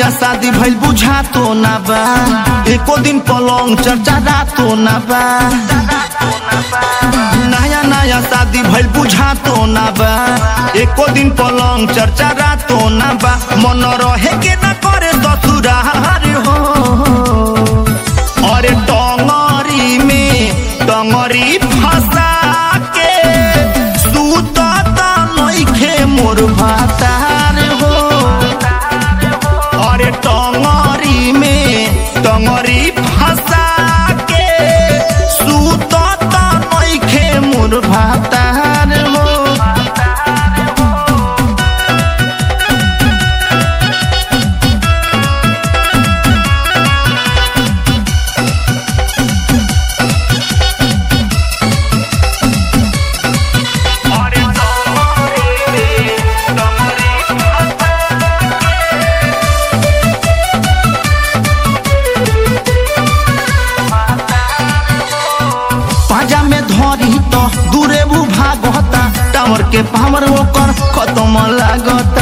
नया शादी भइल बुझा तो ना बा एको दिन पलंग चर्चा रातो ना बा नया नया शादी भइल बुझा तो ना बा एको दिन पलंग चर्चा रातो ना बा मन रहे के ना करे ससुरार हो अरे टंगरी में टंगरी फंसा के सुतत नइखे मोर भातार हो अरे टंगरी में टंगरी फंसा के सुतत नइखे मोर भातार हो पाजा में धरी तो दूरे वो भागता टावर के पावर ओकर खत्म लागता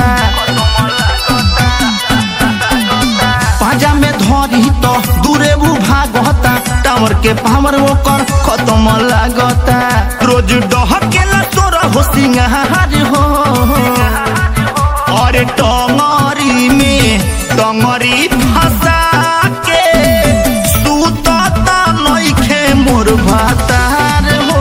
पाजा में धरी तो दूरे वो भागता टावर के पावर ओकर खत्म लागता रोज डहकेला तोरा हो सिंगार हो अरे टंगरी में टंगरी फंसा के सुतत नइखे मोर भातार हो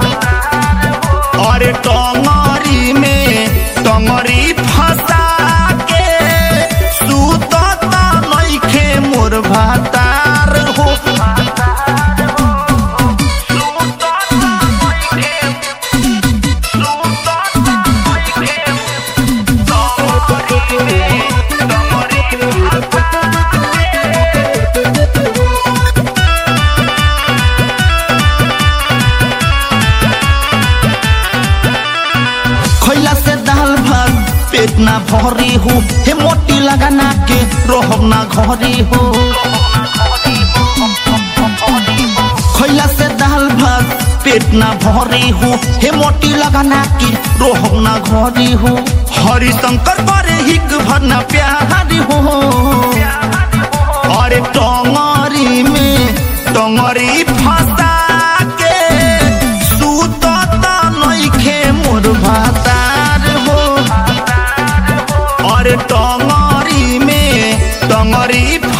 अरे टंगरी में टंगरी फंसा के सुतत नइखे मोर भातार हो खैला से दाल भात पेट ना भरी हो हे मोटी लगाना के रोहब ना घरी हो खैला से दाल भात पेट ना भरी हो हे मोटी लगाना के रोहब ना घरी हो हरि शंकर बड़े हिक भरना प्यारी हो अरे टंगरी में टंगरी फंसा के सुतत नइखे मोर भातार हो अरे टंगरी में टंगरी